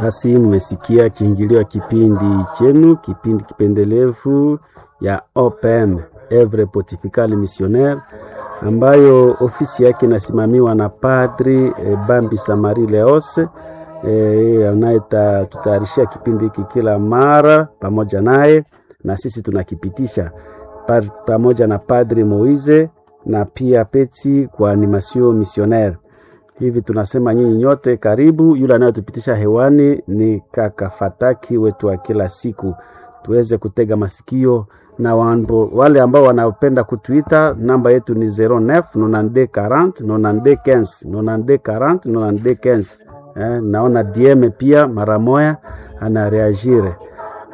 Basi mmesikia kiingilio ya kipindi chenu, kipindi kipendelevu ya OPM Evre Pontificale Missionnaire, ambayo ofisi yake inasimamiwa na Padri e, Bambi Samari Leose e, anayetutayarishia kipindi hiki kila mara pamoja naye, na sisi tunakipitisha pa, pamoja na Padri Moize na pia Peti kwa animation missionnaire hivi tunasema nyinyi nyote karibu. Yule anayotupitisha hewani ni kaka Fataki wetu wa kila siku, tuweze kutega masikio na wambo, wale ambao wanapenda kutuita, namba yetu ni 09 92 40 92 15 92 40 92 15. Eh, naona DM pia mara moya anareagire